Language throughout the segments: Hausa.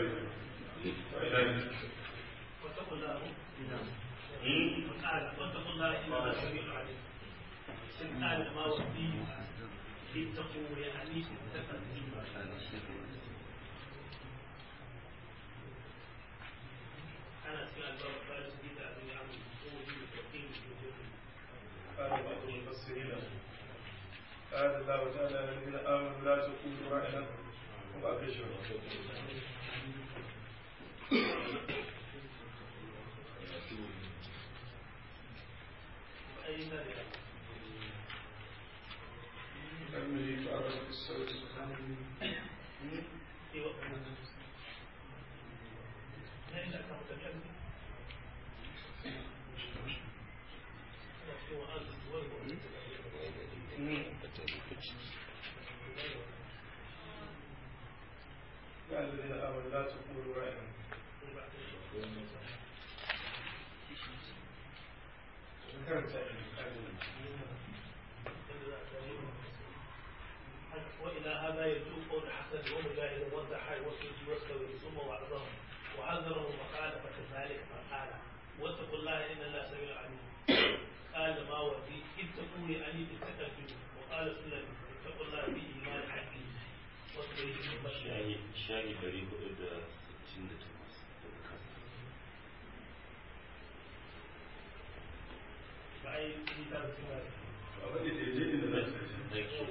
واتقوا الله وقال واتقوا الله إن الله سميع عليم قال ما وفي اتقوا يعني اتقوا أنا سمع الباب الثالث في تعبير عن وجود التوحيد قال بعض المفسرين قال الله تعالى الذين آمنوا لا تقولوا رأينا وأبشروا أي ذلك كمل تعرف الصوت في وقت ليس كمتكلم قال الذين آمنوا لا تقولوا رأينا ذكرت وإلى هذا يجوز قول حسن ومجاهد والضحاك والسوسي والثوري ثم وعظهم وحذره مخالفة ذلك فقال واتقوا الله إن الله سميع عليم قال ما ودي اتقوا يعني بالتقدم وقال سلم اتقوا الله في إيمان حقه وتبيه البشر shayi shayi dari hudu da sittin da takwas daga kasa فأي كتاب سماه abin da ke je inda za su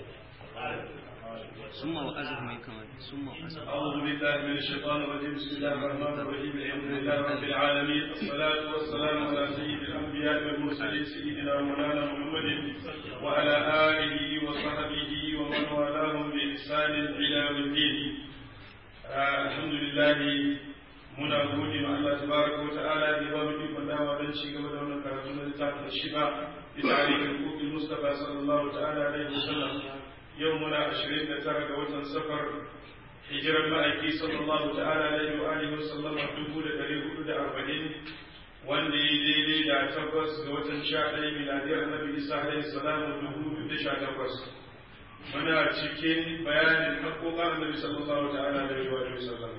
ثم وأزر من كمان ثم وأزر أعوذ بالله من الشيطان الرجيم بسم الله الرحمن الرحيم الحمد لله رب العالمين الصلاة والسلام على سيد الأنبياء والمرسلين سيدنا ومولانا محمد وعلى آله وصحبه ومن والاهم بإحسان إلى يوم الدين آه الحمد لله muna gode ma Allah tabaraka wa ta'ala da ya ba mu ikon dawa don ci gaba da wannan karatu na littafin shiba bi tarihin hukumin Mustafa sallallahu ta'ala alaihi wasallam yau muna 29 ga watan safar hijiran ma'aiki sallallahu ta'ala alaihi wa alihi wasallam dubu da dari hudu da arba'in wanda ya daidai da tabbas ga watan sha ɗaya miladiyar nabi isa alaihi salamu dubu biyu da sha takwas muna cikin bayanin haƙoƙan annabi sallallahu ta'ala alaihi wa alihi wasallam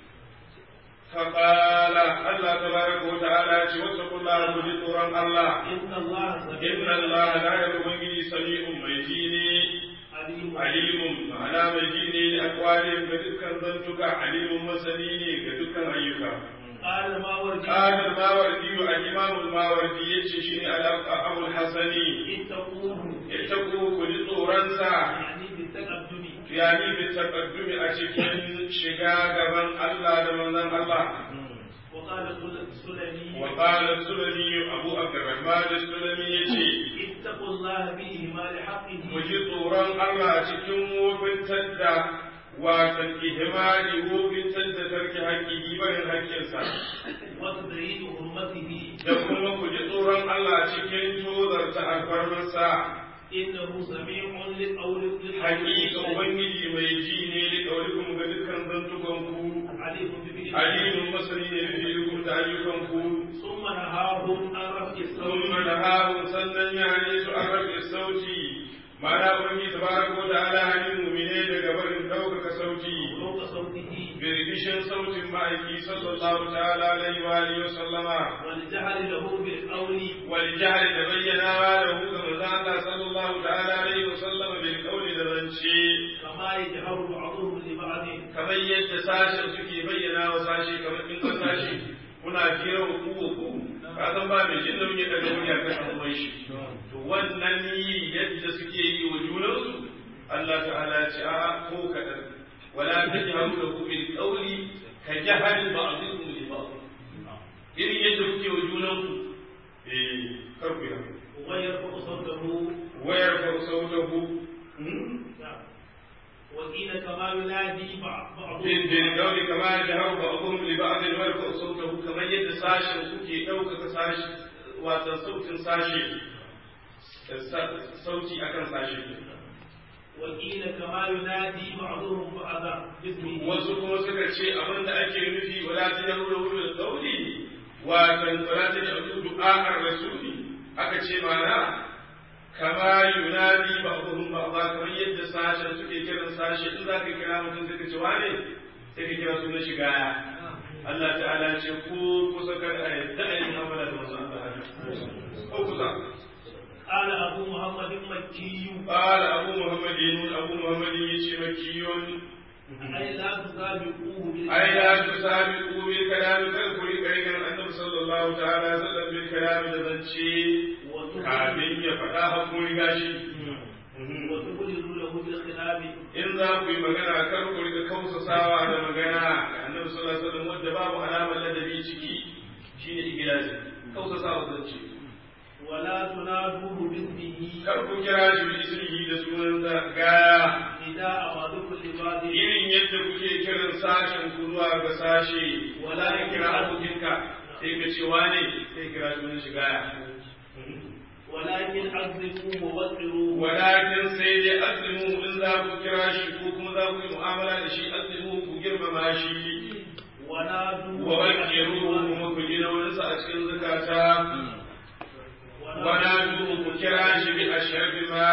فقال الله تبارك وتعالى واتقوا الله بجدورا الله إن الله إن الله لا يبغي سميع ميتيني عليم عليم معنى ميتيني لأقوالهم كدكا ذنتك عليم مسنيني كدكا أيك قال ما ورد قال الماوردي الإمام الماوردي يتشيني على أبو الحسن اتقوه اتقوا كجدورا يعني بالتقدم يعني بالتقدم أتكين شقاقا من الله من الله وقال سلمي وقال السلمي أبو عبد الرحمن السلمي يجي اتقوا الله بإهمال حقه muji tsoron Allah cikin wofintar da watan ihimali wofintar da tarki haƙƙi barin haƙƙinsa وتدريد حرمته da kuma ku ji tsoron Allah cikin tozarta alfarmarsa إنه سميع لقول haƙiƙa ubangiji mai ji ne da ƙaurikum ga dukkan zantukanku عليم بفعله alimin masani ne da filikun da ayyukanku ثم نهاهم عن رفع الصوت ثم نهاهم sannan ya hane su an rabe sauti ma'ana ubangiji tabaraka wa ta'ala hanin mu'mine daga barin ɗaukaka sauti فوق صوته birbishin sautin ma'aiki sallallahu ta'ala alaihi wa alihi wa sallama والجهل له بالقول wal jahl da bayyana da hu ga manzo Allah sallallahu ta'ala alaihi wa sallama bil qawli da zance كما يجهر بعضهم لبعض kamar yadda sashen suke bayyana wa sashe kamar in ka sashe kuna jira ku ku ka san ba mai jin nauyi daga wuri akan abubuwan shi to wannan yi yadda suke yi wa junansu Allah ta'ala ya ce a ko kadan wala tajharu lahu bil qawli ka jahal ba'dikum li ba'd irin yadda kuke wa junanku eh kar ku yi haka. ويرفع صوته wayar fa sautahu نعم. وقيل كما ينادي بعض- بعضهم بالقول كما جهر بعضهم لبعض ويرفع صوته كما يد ساشن suke ɗaukaka sashi wato sautin sashi sauti akan sashi وقيل كما ينادي بعضهم بعضا باسمه wasu kuma suka ce abin da ake nufi wala ta da wuri wuri kauli wato wala ta da du'a ar-rasuli aka ce mana kama yunadi ba'dhum ba'dha kamar yadda sashen suke kiran sashi in zaka kira mutum suka ce wane sai ka kira sunan shi gaya Allah ta'ala ce ko kusa kada a yadda a yi mu'amala da manzon Allah ko kusa قال أبو محمد مكي قال أبو محمد أبو محمد يشي مكي أي لا تسابقوه أي لا تسابقوا بالكلام كالكل كريم النبي صلى الله تعالى وسلم بالكلام دزنشي كامل يفتا حكم gashi. وتبلغ له بالخلاف in za ku yi magana kar ku riga kausasawa da magana ga annabi sallallahu alaihi wasallam wanda babu alamar ladabi ciki shine igilazi kausasawa zance ولا تنادوه باسمه kar ku kira shi bi ismihi da sunansa gaya نداء بعضكم لبعض irin yadda kuke kiran sashen ku zuwa ga sashe wala ka kira abokinka sai ka ce wane sai kira sunan shi gaya ولكن عظموه ووقروه walakin sai dai azimu in za ku kira shi ko kuma za ku yi mu'amala da shi azimu ku girmama shi ونادوه wa wakiru kuma ku ji nauyinsa a cikin zukata ونادوا كراش بأشرف ما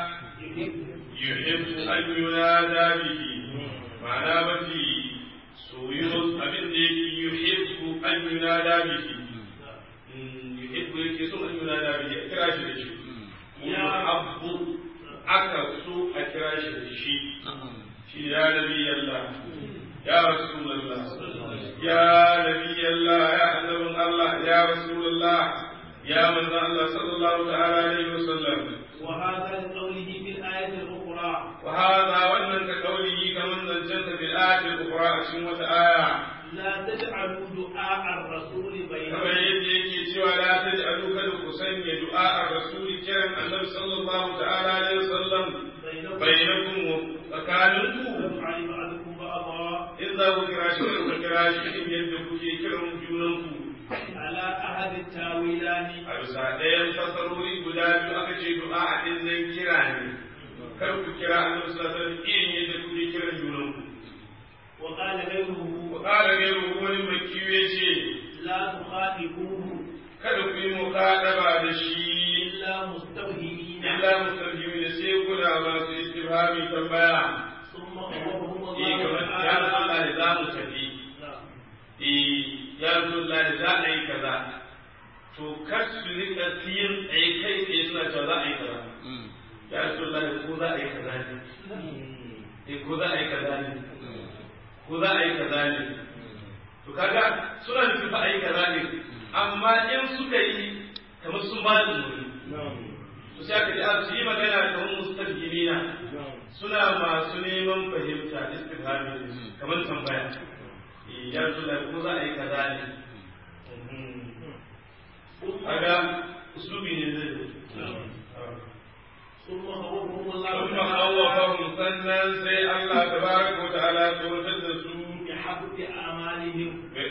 يحب أن ينادى به معنى بفي سويرس أبن ديك يحب أن ينادى به يحب يكسو أن ينادى به كراش بشي يا أب أكسو أكراش بشي يا نبي الله يا رسول الله يا نبي الله يا حبيب الله يا رسول الله يا من الله صلى الله تعالى عليه وسلم وهذا لقوله في الآية الأخرى وهذا وأن كقوله كمن زجنت في الآية الأخرى أشمة آية لا تجعلوا دعاء الرسول كما بينكم يجي سوى لا تجعلوا كالحسين دعاء الرسول كرم النبي صلى الله تعالى عليه وسلم بينكم بينكم وكانوا يفعل بعضكم بعضا إذا وكراش وكراش إن يدكوا كرم جونكم على أحد التاويلان a bisa ɗayan fasarori guda biyu aka ce du'a a ɗin nan kira ne kar ku kira annabi sallallahu alaihi wasallam irin yadda kuke kiran junanku وقال غيره wa qala ghayru wani makki yace لا تخاطبوه kada ku yi muqadaba da shi إلا مستوهمين illa mustajimi da sai kuna masu istifhami tambaya ثم أمرهم eh الله kamar ya Allah تعالى za mu tafi نعم. eh ya Allah za a yi kaza to kar su rika yin ai kai tsaye suna cewa za a yi kaza ya Allah ko za a yi kaza ne eh ko za a yi kaza ne ko za a yi kaza ne to kaga suna nufin fa a yi kaza ne amma in suka yi kamar sun ba da umarni to sai aka ce a su yi magana kamar mustajimina suna masu neman fahimta istifhami kamar tambaya Eh, ya Rasulullah ko za a yi kaza ne kaga uslubi ne zai ثم خوفهم الله ثم تعالى خوفهم sannan sai Allah tabaraka wa ta'ala tsoratar da su بحبط أعمالهم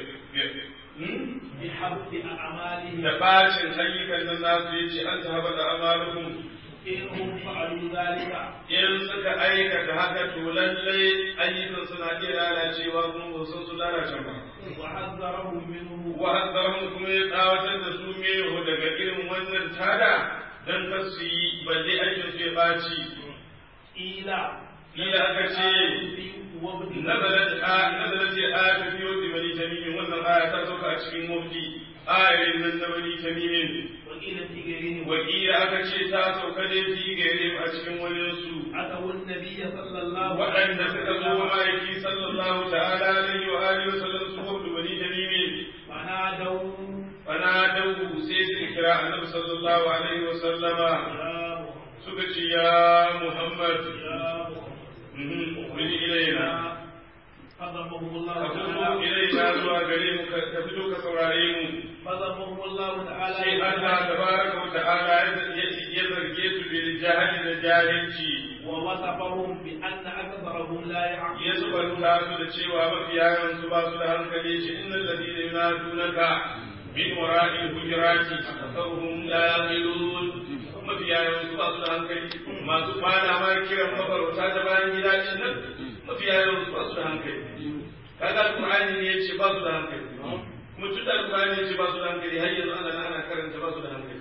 بحبط أعمالهم da bacin ayyukan nan nasu ya ce an ta da amalukun إنهم فعلوا ذلك in suka aikata haka to lallai ayyukan suna iya lalacewa kuma ba san su lalace ba وحذرهم منه wa hazzarhum kuma ya tsawatar da su meho daga irin wannan tada dan kar su yi balle aikin su ya baci إلى Ila aka ce, nazarat a nazarat ya ayatu fi wadi bani tamimin wannan aya ta sauka a cikin mufti ayatin nan na bani tamimin وقيل في غيرهم wakila aka ce ta sauka ne fi gare a cikin wani su أتوا النبي صلى الله عليه waɗanda suka zo وسلم ma'aiki sallallahu ta'ala alaihi wa alihi wa sallam su hudu bani tamimin فنادوا fana dawu sai suka kira annabi sallallahu alaihi wa sallama يا محمد suka ce ya muhammad يا محمد mhm, wani ilaina فضربهم الله ka fito تعالى ilaina zuwa gare mu ka ka fito ka saurare mu فضربهم الله تعالى sai Allah tabaraka wa ta'ala ya ya zarge su bil jahili da jahilci ووصفهم بأن أكثرهم لا ya يعقلون subanta su da cewa mafiya yawansu ba su da hankali shi innal ladina yunadunaka min wara'i hujurati aktharuhum la yaqilun mafiya yawansu ba su da hankali masu kwana ma kiran mafarauta da bayan gida din nan mafiya yawansu ba su da hankali kaga qur'ani ne yace ba su da hankali kuma tunda qur'ani yace ba su da hankali har yanzu Allah na ana karanta ba su da hankali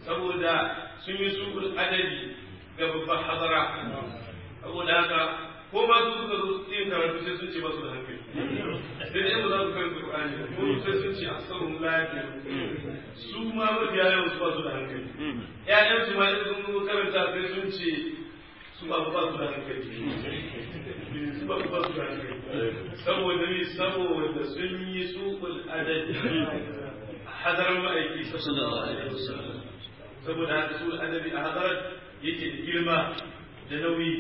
saboda sun yi su'ul adabi ga babban hadara saboda haka ko ba su suka zo yin karatu sai sun ce ba su da hankali sai dai ba za su karanta Qur'ani ba ko sai sun ce asarun lafiya su ma mafiya yawan su ba su da hankali ƴaƴan su ma in sun zo karanta sai sun ce su ba ba su da hankali su ba ba su da hankali saboda ni saboda sun yi suqul adad hadarar ma'aiki sallallahu alaihi wasallam saboda haka su adabi a hadarar yake da girma da nauyi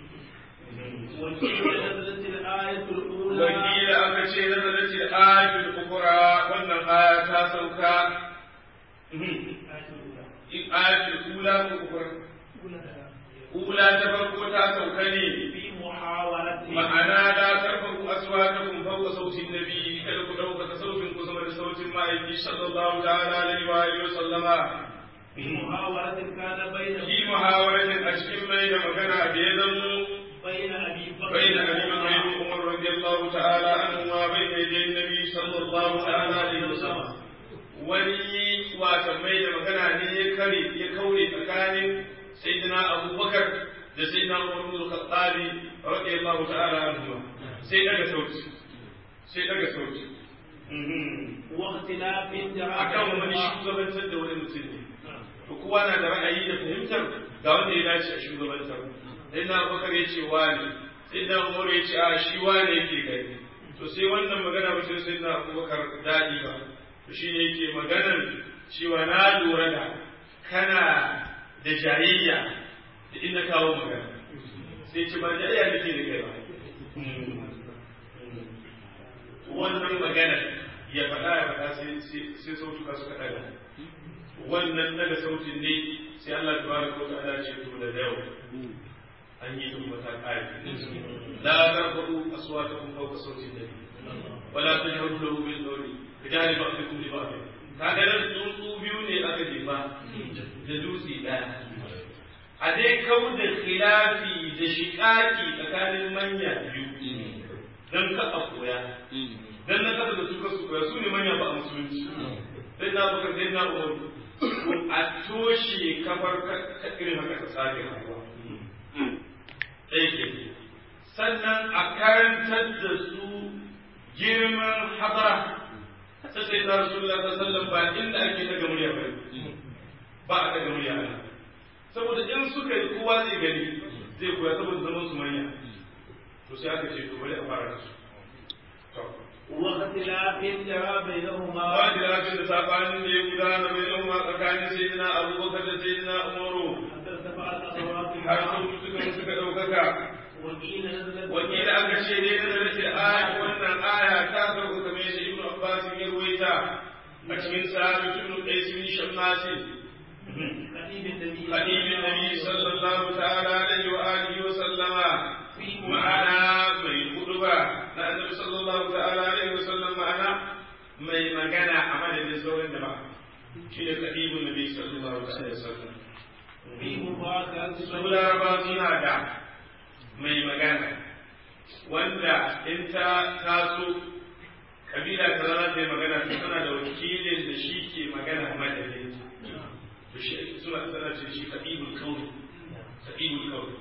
وقيل نزلت الآية الأولى wakila aka ce na zalace ayatul ukura wannan aya ta sauka ayatul ula ko ukura ula ta farko ta sauka ne في محاولة ma'ana la tarfaku aswatakum fawqa sauti nabi kada ku dauka sautin ku sama da sautin ma'aiki sallallahu ta'ala alaihi wa alihi wa sallama في محاولة كان بين fi muhawaratin a cikin mai da magana da ya zamo بين أبي بكر بين أبي بكر وعمر رضي الله تعالى عنهما بين يدي النبي صلى الله تعالى عليه وسلم wani wata mai da magana ne ya kare ya kaure tsakanin sayyidina abubakar da sayyidina umar bin khattabi radiyallahu ta'ala anhu sai daga sauti sai daga sauti واختلاف akan wani shugabantar da wani mutum ne to kowa na da ra'ayi da fahimtar ga wanda ya dace a shugabantar sai na abubakar ya ce wani sai na umar ya ce a shi wani yake gani to sai wannan magana ba sai sai na abubakar daɗi ba to shi ne yake maganar cewa na lura da kana da jayayya da inda kawo magana sai ce ba jayayya nake da kai ba wannan magana ya faɗa ya faɗa sai sautuka suka ɗaga wannan daga sautin ne sai Allah tabaraka wa ta'ala ce to da yau an yi duk mata kai la tarfa'u aswatakum fawqa sautin nabi wala tajharu lahu bil qawli kajari ba'dukum li ba'd kaga nan tsuntsu biyu ne aka jefa da dutse daya a dai kau da khilafi da shiƙaƙi tsakanin manya biyu dan ka a koya dan na kada da su ka su koya su ne manya ba a musulunci sai na baka sai na umaru a toshe kafar irin haka ta tsari rayuwa ɗaya ke sannan a karantar da su girman hadara ta sai ta rasulullah ta sallan ba inda ake daga murya ba ba a daga murya ana saboda in suka yi kowa zai gani zai koya saboda zaman su manya to sai aka ce to bari a fara da su واختلاف جرى بينهما ba da lafiyar da sabanin da ya gudana mai yan ma tsakanin sayyidina abubakar da sayyidina umaru حتى ارتفعت أصوات har sun suka suka ɗaukaka وقيل نزلت wakila aka ce dai na zarace aya wannan aya ta sauka kamar yadda ibnu abbas ya ruwaita a cikin sahabi ibnu qais bin shammasi خليل النبي hadibin nabi sallallahu ta'ala alaihi wa alihi wa sallama ma'ana mai huduba na annabi sallallahu ta'ala alaihi wa sallam ma'ana mai magana a madadin sauran jama'a shi ne kadibun nabi sallallahu ta'ala alaihi wa sallam في مفاخرة su laraba suna da mai magana wanda in ta taso kabila ta zama ta yi magana to tana da wakilin da shi ke magana madadin to shi suna tana ce shi kadibul kauni kadibul kauni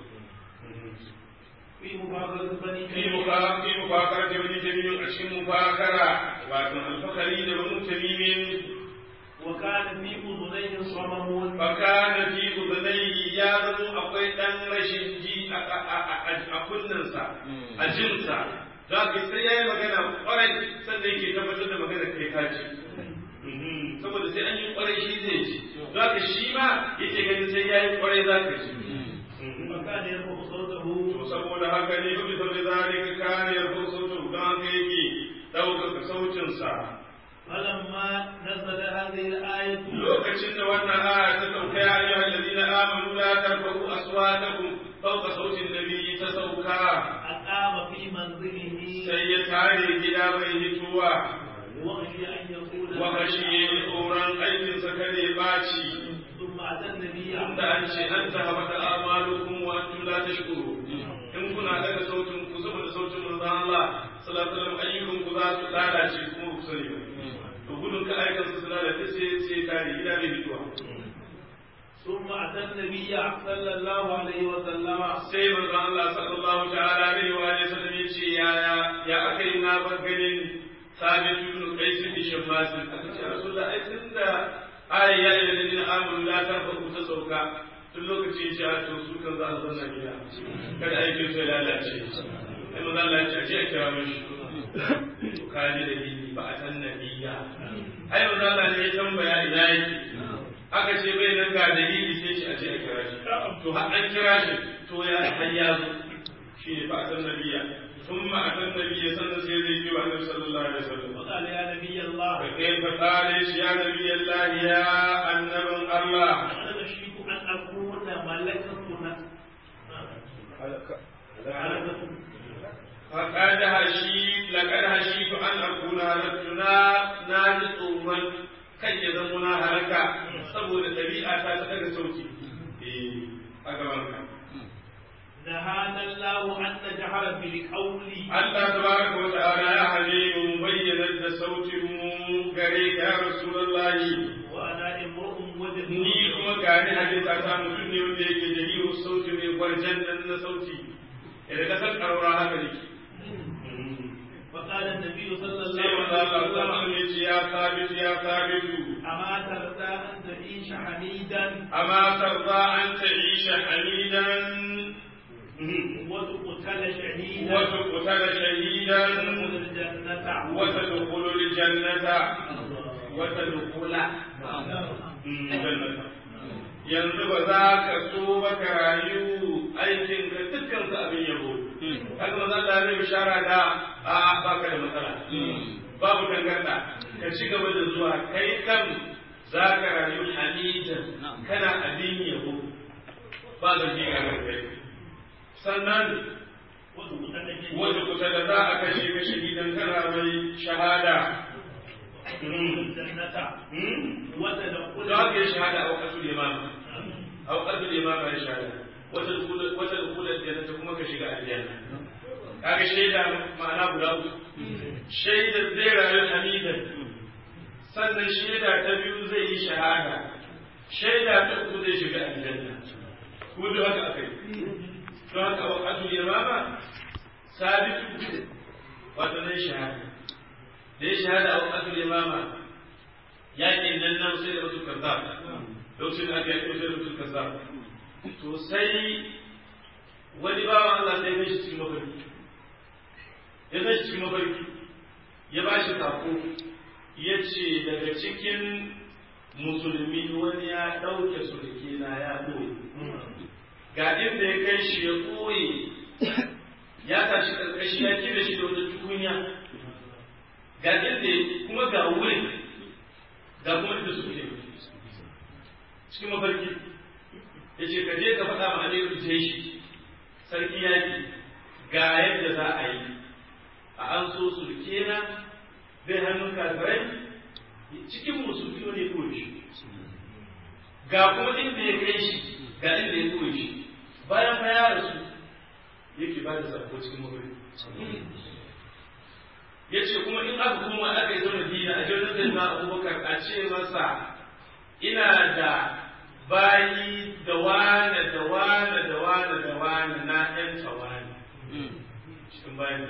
في مفاخرة بني في مفا- في مفاخرة بني تميم أشكي مفاخرة وأتم الفخري بنو تميم وكان في أذنيه صمم fakana fi udunayhi ya zamo akwai dan rashin ji a- a a- a kunnensa a jinsa za ka sai ya yi magana kwarai sannan yake tabbatar da magana kai ka ji saboda sai an yi kwarai shi zai ji za ka shi ma yake ganin sai ya yi kwarai za ka ji وكان يرفع صوته to saboda haka ne kuma saboda zalika kana yarfu sautu don haka yake ɗaukaka sautinsa فلما نزل هذه الآية lokacin da wannan aya ta sauka ya ayyuha alladhina amanu la tarfa'u aswatakum fawqa sawti an-nabiyyi ta sauka أقام في منزله sai ya tare gida bai hituwa وخشي أن يقول wa kashi tsoron aikin sa kare baci ثم أتى النبي inda an ce an tahabata amalukum wa antum la tashkuru in kuna daga sautin ku saboda sautin manzon Allah sallallahu alaihi wasallam ayyukan ku za su lalace kuma ku sani ba to gudun ka aikan su su lalace sai sai tare gida bai hituwa ثم ثم أتى النبي صلى الله عليه وسلم sai manzon Allah sallallahu ta'ala alaihi wa alihi sallam ya ce ya ya aka yi na bar ganin sabit ibn qais bin shammas aka ce rasulullah ai tunda ai ya yi da amru la tarfa ta sauka tun lokaci ya ce a to su kan za a zanna gida kada aikin su ya lalace sai manzon Allah ya ce a je a kira mishi to kaji da ni ba a san nabiya ai manzon Allah ne ya tambaya ina yake aka ce bai nan ga dalili sai ce a ce a kira shi to har an kira shi to ya har ya zo shi ne fa san nabiya ثم أتى النبي صلى الله عليه وسلم النبي صلى الله عليه وسلم وقال يا نبي الله فكيف قال يا نبي الله يا النبي الله أنا أشرك أن أكون ملكة فقد هشيت لقد هشيت أن أكون هلكتنا ناجس من kai ya zama na halaka saboda ɗabi'a ta ta daga sauki a gaban ka. نهانا الله أن نجهر بالقول Allah tabaraka wa ta'ala ya hane mu bayyana da sautin mu gare ka ya Rasulullahi وأنا امرؤ ni وجهي kuma gani hadisa ta mutum ne wanda yake da yiwu sauti mai gwarjan nan na sauti idan ka san karora haka ne فقال النبي صلى الله sai wanda Allah عليه ta وسلم ya ce ya sabitu ya sabitu أما ترضى أن تعيش حميدا أما ترضى أن تعيش حميدا وتقتل شهيدا وتقتل شهيدا وتدخل الجنة وتدخل الجنة وتدخل الجنة yanzu ba za ka so ba ka rayu aikin ka dukkan su abin yabo kaga maza da zai bishara da a ba ka da matsala babu tangarda ka ci gaba da zuwa kai kan za ka rayu hamidan kana abin yabo ba da ji ga kai sannan wanda kusa da za a kashe ka shahidan kana mai shahada وتدخل da haka ya shahada a wakatul imama a wakatul imama ya shahada wata wata dukular jannata kuma ka shiga aljanna kaga shaida ma'ana guda uku shaida zai rayu hamidan sannan shaida ta biyu zai yi shahada shaida ta uku zai shiga aljanna kuma duk haka akai don haka a wakatul imama sabitu wato zai shahada da ya shahada a wakatul imama yakin nan nan sai da mutum kaza lokacin da aka yi sai da mutum kaza to sai wani bawan Allah sai ya shi cikin mafarki ya zai cikin mafarki ya ba shi sako ya ce daga cikin musulmi wani ya ɗauke sulke na ya ɓoye ga inda ya kai shi ya ɓoye ya tashi ƙarƙashi ya kira shi da wata tukunya ga inda kuma ga wurin ga kuma inda suke cikin mafarki ya ce ka je ka faɗa ma amirul jeshi sarki yaƙi ga yadda za a yi a an so sulke na zai hannun kafirai cikin musulmi wani ya koyi shi ga kuma inda ya kai shi ga inda ya koyi shi bayan fa ya rasu yake ba da sako cikin mafarki ya ce kuma in aka kuma aka yi zama dina a jirgin zai na abubakar a ce masa ina da bayi da wane da wane da wane da wane na ɗan tawani cikin bayan da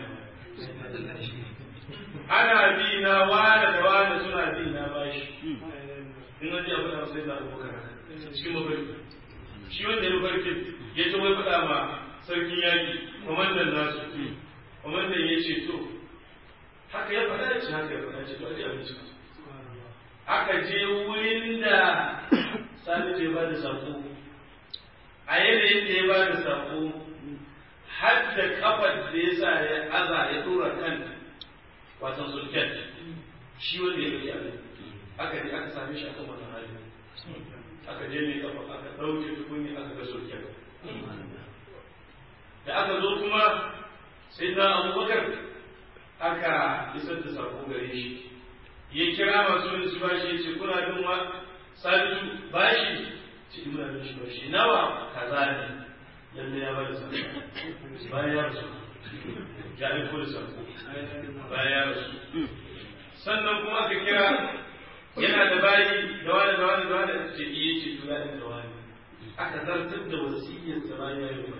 ana bi na wane da wane suna bi na bashi in wani ya faɗa sai na abubakar cikin mafarki shi wanda ya mafarki ya ce wai faɗa ma sarkin yaƙi kwamandan nasu kwamandan ya ce to haka ya faɗa ya ce haka ya faɗa ya ce to a je abinci aka je wurin da sani ya ba da sako a yanayin da ya ba da sako har da kafar da ya sa ya aza ya dora kan wasan sulken shi wanda ya fi abin aka je aka same shi a kan wannan hali aka je ne kafa aka ɗauke tukunni aka ga sulken da aka zo kuma sai na abubakar aka isar da sako gare shi ya kira masu wani su bashi ya ce kuna bin wa sabitu bashi ce muna bin shi bashi nawa kaza ne lalle ya bada sako bayan ya rasu ya aiko da sako bayan ya rasu sannan kuma aka kira yana da bayi da wani da wani da wani ce iya ce to ya da wani aka zartar da wasiyyar sa bayan ya yi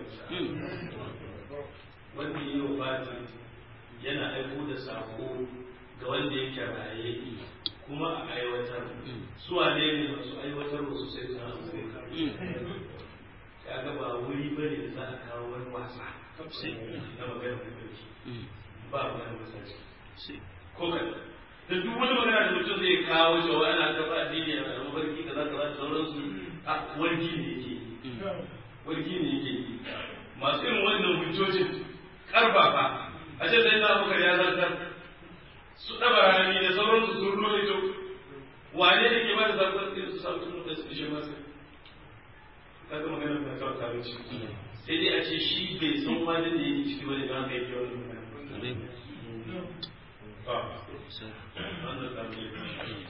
wanda ya yi wa fati yana aiko da sako ga wanda yake raye kuma a aiwatar su wane ne masu aiwatar wasu sai su hasu kaga ba wuri ba ne da za a kawo wani wasa na magana da ba magana masashi ko kan da duk wani magana da mutum zai kawo cewa ana kafa addini a mafarki kaza kaza da sauransu a wargi ne yake wargi ne yake masu irin wannan hujjojin karfafa a ce sai na abubakar ya zartar su ɗaba rani da sauransu sun roito wane ne ke ba da zartar irin su samu tunu da su ishe masu kaga maganar ba ta wata wuce sai dai a ce shi bai san wani da yake ciki wani ba kai kyau ne magana wannan zamu yi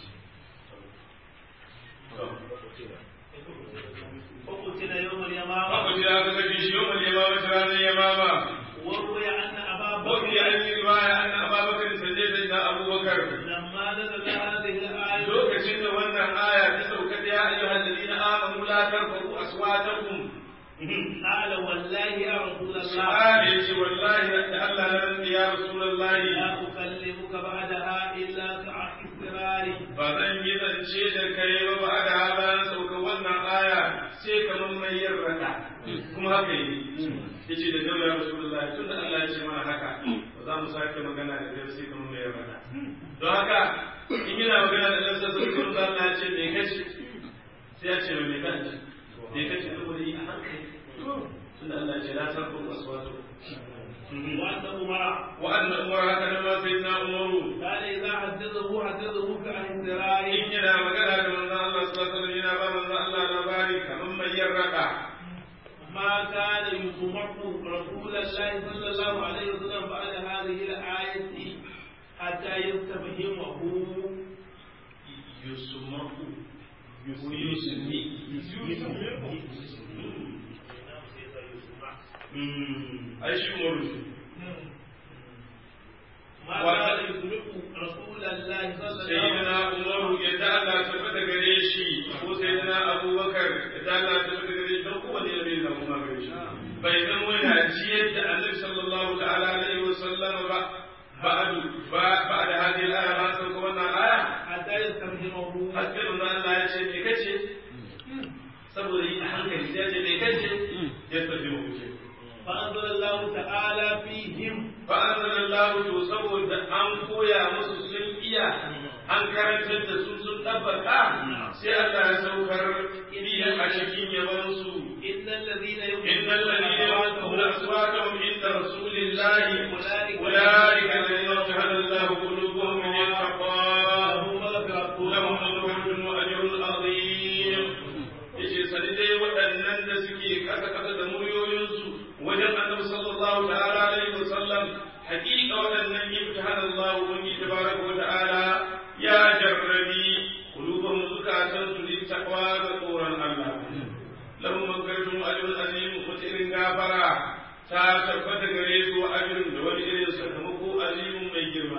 فقتل يوم اليمامة Akwai aka kashe shi yau mai yamama ta ranar yamama. وروي أن أبا Wafi بكر an yi riwaya an Abubakar sanye da na Abubakar. لما نزل هذه الآية Lokacin da wannan aya ta sauka da ya ayyuhal ladina amanu la tarfa'u aswatakum. قال والله يا رسول الله Sahabi ya ce wallahi da Allah na rantsi ya Rasulullahi لا أكلمك بعدها إلا كعهد السرار ba zan yi zance da kai ba ba da bayan sauka wannan aya sai kamar mai yin rada kuma haka yi yace da daula rasulullahi tunda Allah ya ce mana haka ba za mu sake magana da kai sai kamar mai yin rada don haka in yana magana da Allah sai kuma Allah ya ce me kace sai ya ce me kace me kace saboda yi a hankali tunda Allah ya ce la tarfu aswatu وأن عمر wa anna umar haka nan ma sayyidina umaru قال إذا حدثه حدثه كعهد السرار in yana magana da manzon Allah sallallahu alaihi wasallam yana ba manzon Allah labari kamar mai yin rada ما كان يطمع رسول الله صلى الله عليه وسلم بعد هذه الآية حتى يستفهمه yusmaku yusmi ai shi umaru ما كان يطمع رسول الله صلى الله sayyidina عليه وسلم umaru ya da Allah tabbata gare shi ko sayyidina abubakar ya da Allah tabbata gare shi don kowanne ya bai zama ma gare shi bai zan wani jiyar da annabi sallallahu ta'ala alaihi wa sallam ba ba'du ba ba'da hadhihi al-aya ba sai ko wannan aya حتى يستفهمه haske manzo Allah ya ce me kace saboda yi a hankali sai ya ce me kace ya tafi mu kuce فأنزل الله تعالى فيهم fa anzalallahu to saboda an koya musu sun iya an karantar da su sun tabbata sai Allah ya saukar idan a cikin yaban su إن الذين إن الذين يغضون أصواتهم عند رسول الله أولئك الذين جعل الله قلوبهم من التقوى له مغفرة لهم مغفرة وأجر عظيم yace sani dai waɗannan da suke kasa kasa da muryoyinsu wajen annabi sallallahu ta'ala alaihi wa sallam haƙiƙa waɗannan imtihan Allah ubangi tabaraka wa ta'ala ya jarrabi qulubahum zukatan su li taqwa da tsoron Allah lahum maghfiratun wa ajrun azim wata irin gafara ta tabbata gare su wa ajrun da wani irin sakamako azimun mai girma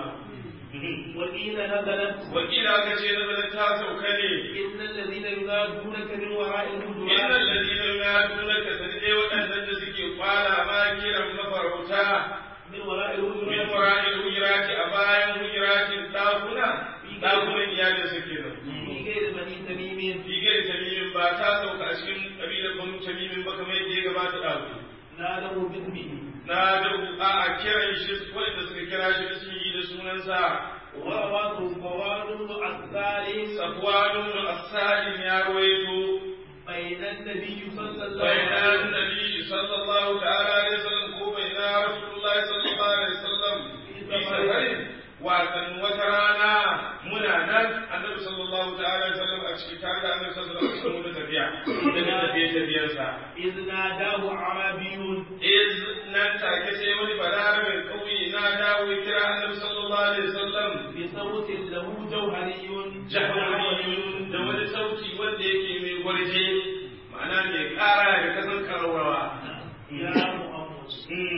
وقيل نزلت wakila aka ce nazarin ta sauka ne إن الذين ينادونك من وراء إن الهجرات الذين ينادونك سنجي وأن suke kwala ma kiran mafarauta من وراء min الهجرات wara'il hujurati a bayan hujuratin dakuna dakunan iyalin su kenan في غير بني تميم Figar tamimin ba ta sauka a cikin kabilar banu tamimin ba kamar yadda ya gabata ɗazu. نادوا باسمه Na da a a kiran shi wanda suka kira shi da sun yi da sunansa. ورواه فوان بن عسال Safwanun Asalin ya rawaito بين النبي صلى الله بين عليه وسلم النبي صلى الله تعالى عليه وسلم ko بين رسول الله صلى الله عليه وسلم في سفر watan wata rana muna nan annabi sallallahu ta'ala alaihi wasallam a cikin tare da annabi sallallahu alaihi wasallam da tafiya da tafiye tafiyarsa إذ ناداه عربي iz nan take sai wani balarabe kauye na dawo ya kira annabi sallallahu alaihi wasallam بصوت له جوهري jahannamiyun da wani sauti wanda yake mai gwarje ma'ana mai kara da kasan karaurawa يا محمد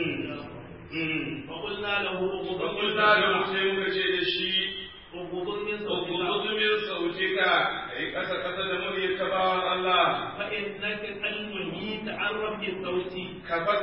فقلنا له Fakulta da sai muka ce da shi, اغضض من صوتك Ukuzumin sautika, a yi ƙasa-ƙasa da muryar ta bawan Allah, فإنك قد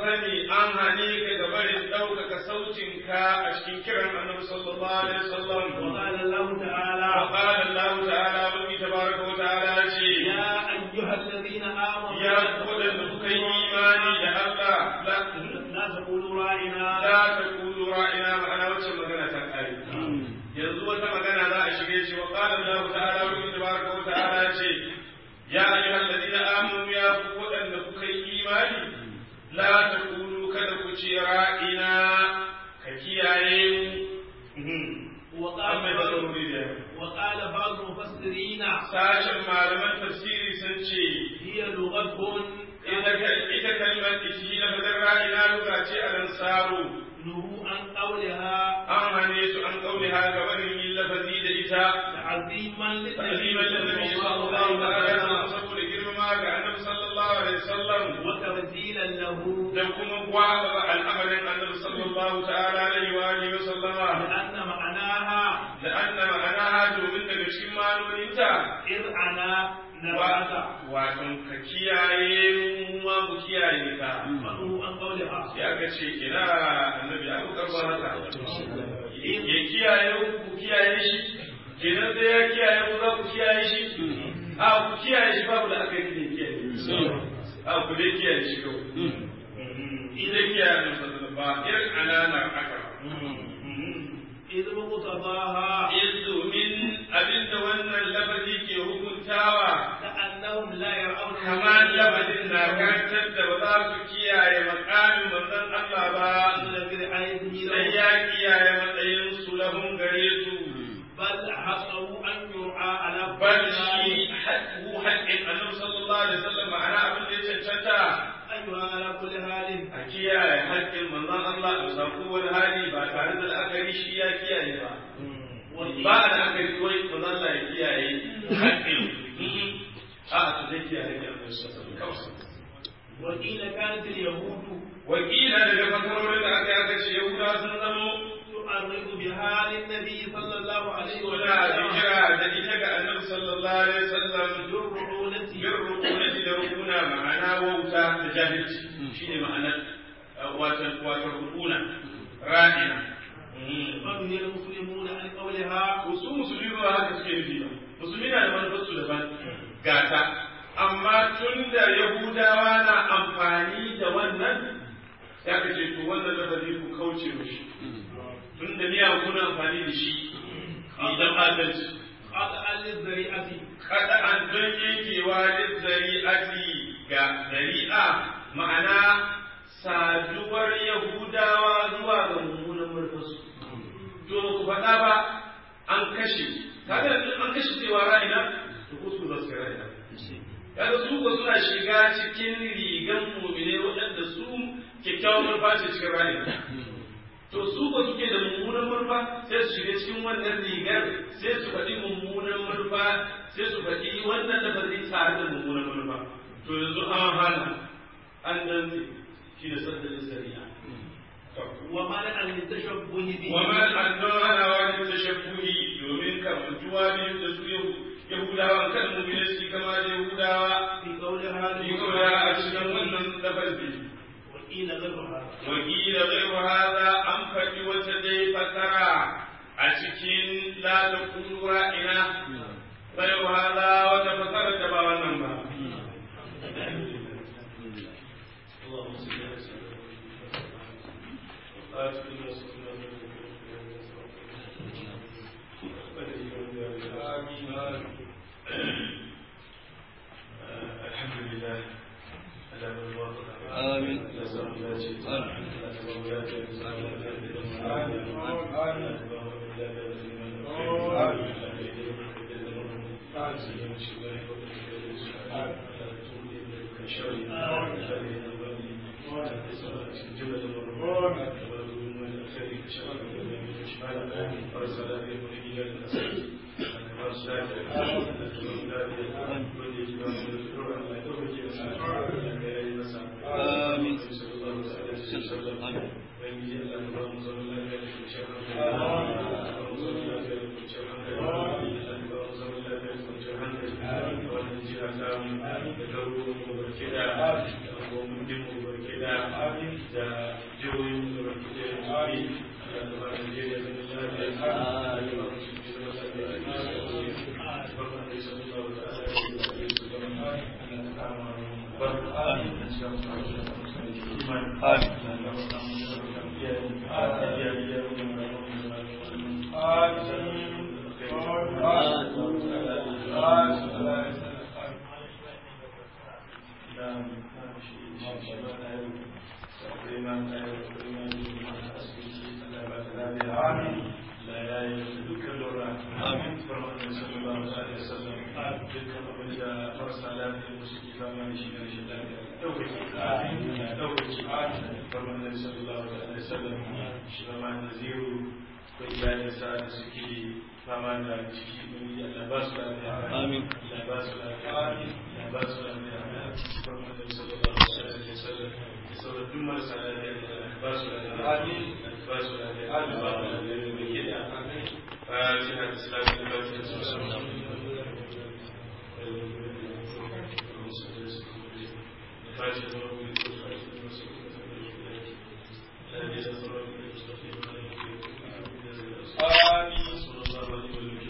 sani an hane ka ga barin ɗaukaka sautinka a cikin kiran annabi sallallahu alaihi wasallam وقال الله تعالى وقال الله تعالى وفي تبارك وتعالى شيء يا أيها الذين آمنوا يا قول كي إيماني يا الله لا لا تقولوا راعنا لا تقولوا رائنا معنا وجه مغنى تنقل yanzu wata magana za a shige shi wa qala Allah ta'ala wa tabaraka wa ta'ala ce ya ayyuhal ladina amanu ya ku wadanda kuka yi imani la taqulu kada ku ce ra'ina ka kiyaye mu وقال amma da zaruri da وقال بعض المفسرين sashen malaman tafsiri sun ce هي لغة ita kalmar ishi na fadar ra'ina luga ce a nan saro نهوا عن قولها an hane su an kaule ha gabanin yin lafazi da ita تعظيما تعظيما للنبي صلى الله عليه وسلم saboda girmama ga annabi sallallahu alaihi wasallam وتبديلا له da kuma gwaba al'amarin annabi sallallahu ta'ala alaihi wa alihi wa sallama لأن معناها da anna ma'anaha domin daga cikin ma'anoninta إرعنا نبعث wato ka kiyaye mu ma mu kiyaye ka فنهوا عن قولها sai aka ce ina annabi ya ku karba haka ya kiyaye ku kiyaye shi kenan sai ya kiyaye ku za ku kiyaye shi a ku kiyaye shi babu da aka yi ne kiyaye a ku dai kiyaye shi kawai idan kiyaye nan sallallahu ba irin ananar aka إذ مقتضاها izu min abinda wannan lafazi ke hukuntawa كأنهم لا يرون kamar lafazin na karantar da ba za su kiyaye makamin manzon Allah ba إلا برعايته sai له ya kiyaye matsayin su lahun gare su بل حصروا أن يرعى على bal كل shi حال haƙƙu haƙƙin annabi sallallahu alaihi wasallam ma'ana abin da ya cancanta أيها على كل حال a kiyaye haƙƙin manzon Allah a samu wani hali ba tare da la'akari shi ya kiyaye ba ba a la'akari wai manzon Allah ya kiyaye haƙƙin a a zai kiyaye haƙƙin annabi sallallahu alaihi wasallam وقيل كانت اليهود wakila daga fasarorin da aka yaka ce yahuda sun zamo تعرض بها للنبي صلى الله عليه suna وسلم hijira da ita ga annabi sallallahu alaihi wasallam بالرعونة bin rukunati da rukuna ma'ana wauta da jahilci shine ma'anar wato wato rukuna ra'ina فنهي المسلمون عن قولها su musulmi ba haka suke nufi ba musulmi na da manufarsu daban gata amma tun da yahudawa na amfani da wannan ya ka ce to wannan lafazi ku kauce mishi tun da miya kuna amfani da shi idan adalci قطعا للذريعة kada an don yankewa da zari'ati ga zari'a ma'ana saduwar yahudawa zuwa ga mummunan murfasu to ku faɗa ba an kashe kaga in an kashe cewa ra'ina to ko su zasu ra'ina kaga su ko suna shiga cikin rigan mu'mine waɗanda su kyakkyawan murfa ce cikin ra'ina to su ko suke da mummunan murfa sai su shiga cikin wannan rigar sai su faɗi mummunan murfa sai su faɗi wannan da ba zai tare da mummunan murfa to yanzu an hana an dantse shi da saddalin sariya ومنع للتشبه به وما أنه أنا وان التشبه يومين كمنتوا بهم تسويه يهودا وكان مبينسي كما يهودا في قولها يقول أشهد أن لفظي وقيل غيرها وقيل غير هذا أم فدي وتدي فترى أشكين لا تقول رائنا غير هذا وتفسر تبا ونما اللهم صل على سيدنا الحمد لله على من وافق آمين. Amin. fama da ciki mun yi Allah ba su lafiya Amin. Allah ba su lafiya Allah ba su lafiya farkon da sallallahu alaihi wasallam sauran duk marasa lafiya Allah ba su lafiya amin ba su lafiya Allah ba su lafiya da ke da amin fatiha da salatu da fatiha da sallallahu alaihi wasallam fatiha da